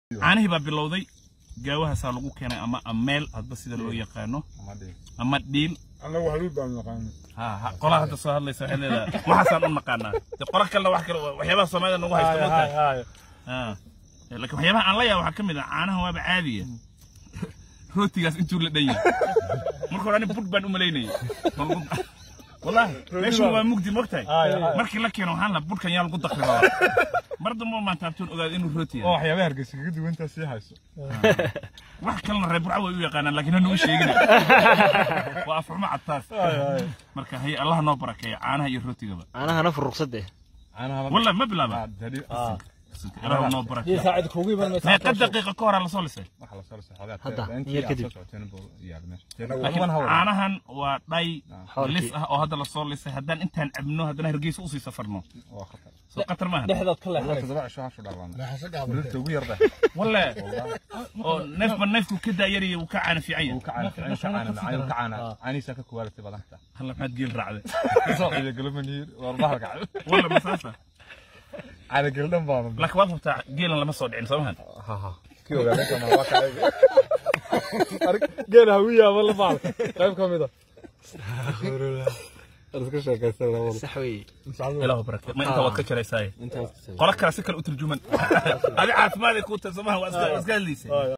caanihii baa bilowday gaawahaasaa lagu keenay ama ameel hadba sida loo yaqaano ama dhiil anagu haluud baan naqaan ha ha qolaha hadda soo hadlaysa waxay leedahay waxaasaan u naqaanaa de qola kalena wax kale waxyaabaha soomaalida nagu haysta ma tahay ha laakiin waxyaabaha aan la yaaba waxaa ka mid ah caanahan waaba caadiya rootigaas intuu la dhan yahay marka hore ani bud baan u malaynayay wallahi meeshan waa mugdi mogtahay markii la keeno waxaan la budkan yaa lagu dakri rabaa mar dambe maan taabtoon ogaada inuu rooti oo yahay waxyaabaha hargeysa kaga duwantaa sii hayso wax kalena reer burca way u yaqaanaan laakiin hanu u sheegina waa afxumo cadtaas marka hay allah noo barakeeya caanaha iyo rootigaba caanahana furuqsade والله ما بلعبها إله نو بركة ساعد كوغي بان ما قد دقيقة كورة على صولسة Hadda, yar kadib. لكن عانهن وضي حوركي. لسه أو هذا لصولسة هدان أنت عبنو هدان هرقيس أوصي سفرنا سو قطر ما هن dhexdaad ka leexanaysa ولا أو نف من نفكو كده يري وكعنا في عين هلا ما تقيل رعدة ولا مسافة لك واضح بتاع قيل لما صود عين سوهن geela hawiya ama la baal qayb ka mid a sax weeye إله بركة ما أنت وقت كذا يساي قولك كلا سكر أترجمن هذه عارف ماذا كنت زمان وأسكال ليسي